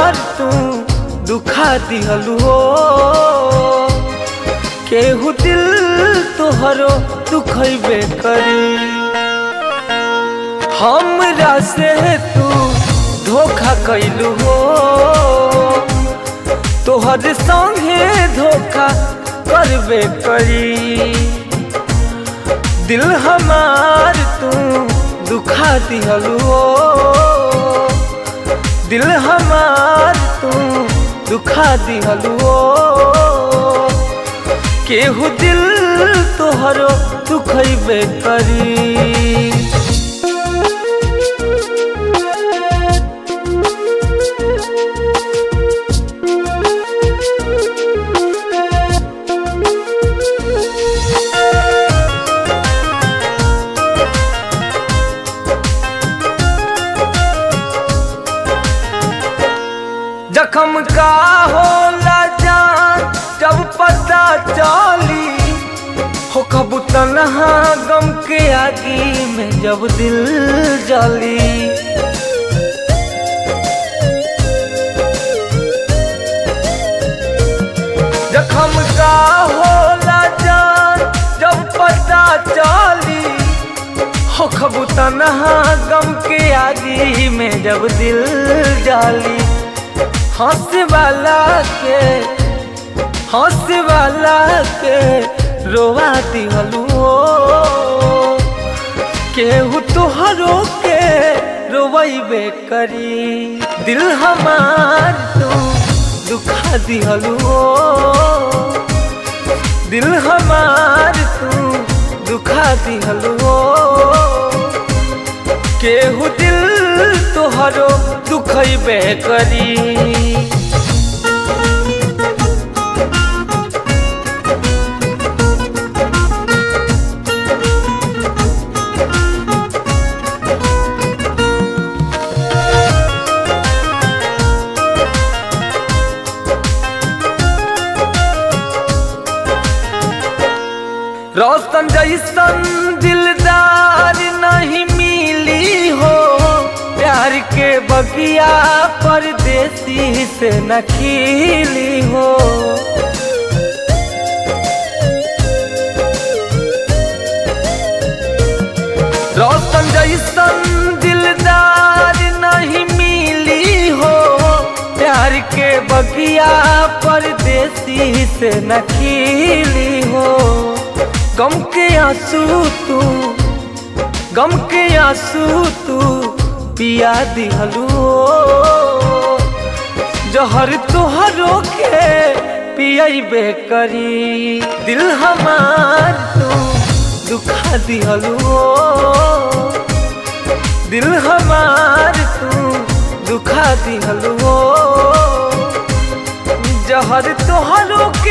हमार तू दुखा दिहलू हो केहू दिल तोहरो दुखैबे करी हमरा से तू धोखा कैलू हो तोहर संगे धोखा करबे करी दिल हमार तू दुखा दिहलू हो दिल हमार तू दुखा दिहलू हो केहू दिल तोहरो दुखैबे करी जखम का होला जान जब पता चली हो कबू तनहा गम के आगी में जब दिल जली जखम का होला जान जब पता चली हो कबू तनहा गम के आगी में जब दिल जाली हंस वाला के हंस वाला के रोवा दिहलू केहू तोहरो के रोवैबे करी दिल हमार तू दुखा दिहलू दिल हमार तू दुखा दिहलू केहू दिल तोहरो दुखैबे करी रोशन जैसन दिलदार नहीं मिली हो प्यार के बगिया परदेसी से न खिली हो रोशन जैसन दिलदार नहीं मिली हो प्यार के बगिया परदेसी से न खिली हो गम के आंसू तू गम के आंसू तू पिया दिहलू जहर तोहरो के पियबे करी दिल हमार तू दुखा दिहलू दिल हमार तू दुखा दिहलू जहर तोहरो